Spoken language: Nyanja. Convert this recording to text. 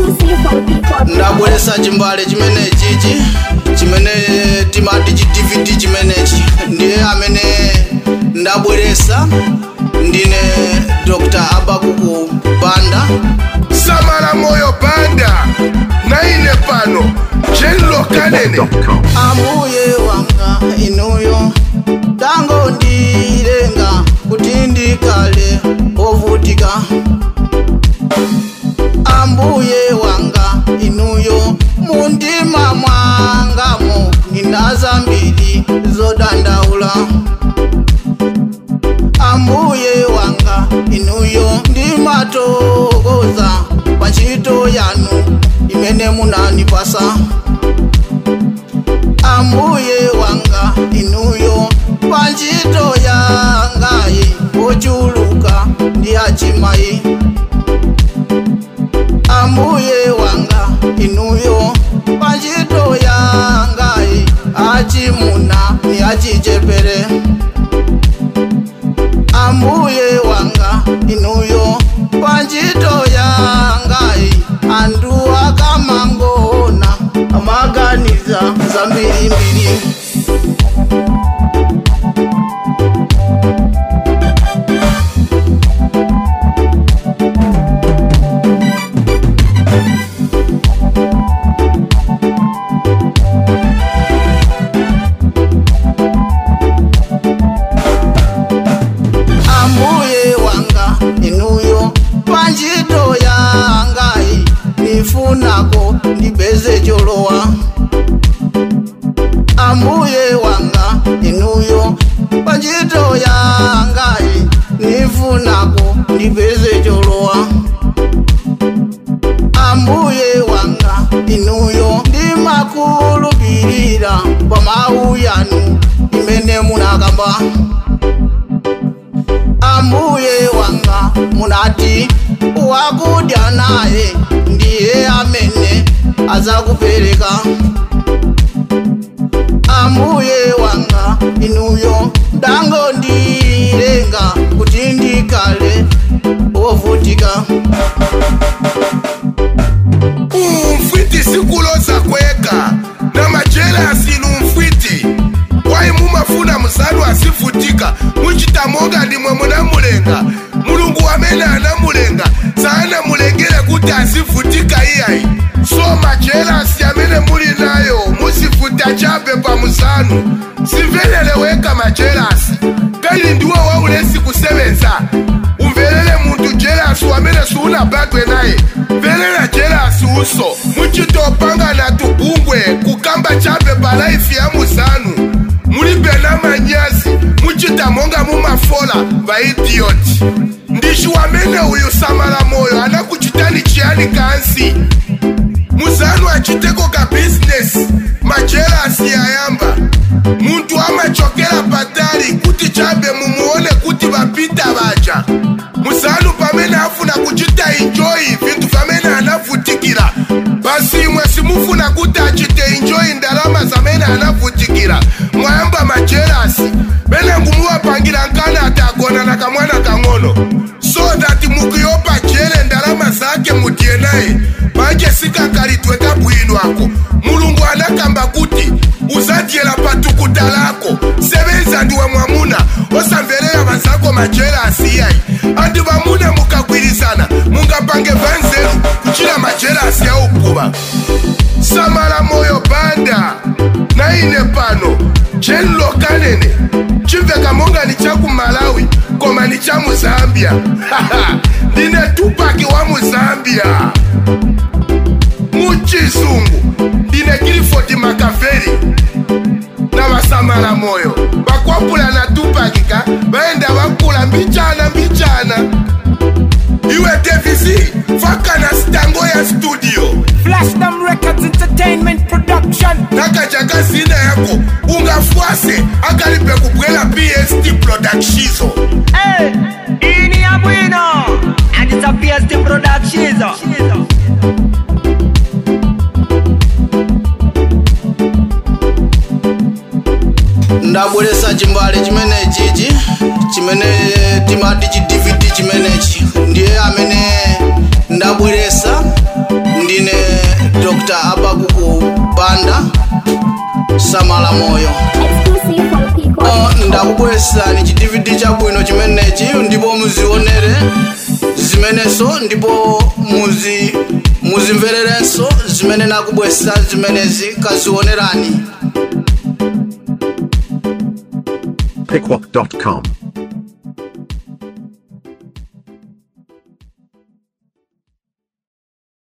ndabweresa chimbale chimene chichi chimene timati chi dvd chimenechi ndiye amene ndabweresa ndine dr abakuku banda samala moyo banda naine pano jenlo kanene ambuye wanga inuyo tango ndilenga kuti ndikale ovutika ambuye wanga inuyo mundima mwangamo nina zambiri zodandaula ambuye wanga inuyo ndimatokoza pa ntchito yanu imene munandipasa ambuye wanga inuyo pa ntchito yangayi ochuluka ndi achimayi ambuye wanga inuyo pa ntchito yangayi achimuna ni achichepere ambuye wanga inuyo pa ntchito yangayi anthu akamangona amaganiza zambirimbiri ambuye wanga inuyo pa ntchito yangayi nifunako ndipeze cholowa ambuye wanga inuyo pa ntchito yangayi nifunako ndipeze cholowa ambuye wanga inuyo ndimakhulupirira pa mawu yanu imene munakamba ambuye wanga munati wakudya naye ndiye amene azakupereka ambuye wanga inuyo ndango ndilenga kuti ndikale wovutika umfwiti sikuloza kweka na majelasi numfwiti wayi mumafuna musanu asifutika muchita monga ndimwe munamulenga mulungu wamene anamulenga saanamulengere kuti asifutika iyayi so majelasi amene muli nayo musifuta chabe pa musanu simveleleweka majelasi kali ndiwo waulesi kusebenza umvelele munthu jelasi wamene siunabadwe naye mvelela jelasi uso muchitopangana tubungwe kukamba chabe pa laifi ya musanu mulibe na manyazi muchita monga mumafola vaidiyoti ndici wamene uyu samala moyo anakuchitani chiyani kansi muzanu achiteko ka bizinesi majelasi yayamba munthu amachokera patali kuti chabe mumuone kuti vapita vaja muzanu pamene afuna kuchita enjoyi vinthu pamene anavutikira basi imwe simufuna kuti achite enjoyi ndalama zamene anavutikira mwayamba majelasi mene ngumuwapangira nkana atagona na kamwana kang'ono so that mukuyopa jele ndalama zake mutiye naye manje sikakalitwe kabwino ako mulungu anakamba kuti uzadyera patukuta lako sebenza ndiwe mwamuna osamverera vazako majelasi iyayi andi vamuna mukagwirizana mungapange vanzeru kuchira majelasi ya ukuva samala moyo banda naine pano jenlo kanene chimveka monga ni cha kumalawi koma ni cha muzambia ndine tupaki wa muzambia muchizungu ndine kilifoti makaveri na vasamala moyo vakwapula na tupakika vaenda vakula mbichana mbichana iwe devisi fakana stango ya studio Flashdom Records Entertainment Production. nakaja zina yako ungafwase akalipe kubwela pst productizo Hey, ini ya bwino. And it's a PST production. ndabweresa chimbale chimene chichi chimene timati chi dvd chimenechi ndiye amene ndabweresa ndine la moyo Exclusive for people. Oh, ndakubweresani chidividi chabwino chimenechi ndipo muzionere zimenenso ndipo muzi muzimvererenso zimene nakubwesa zimenezi kazionerani Pickwalk.com.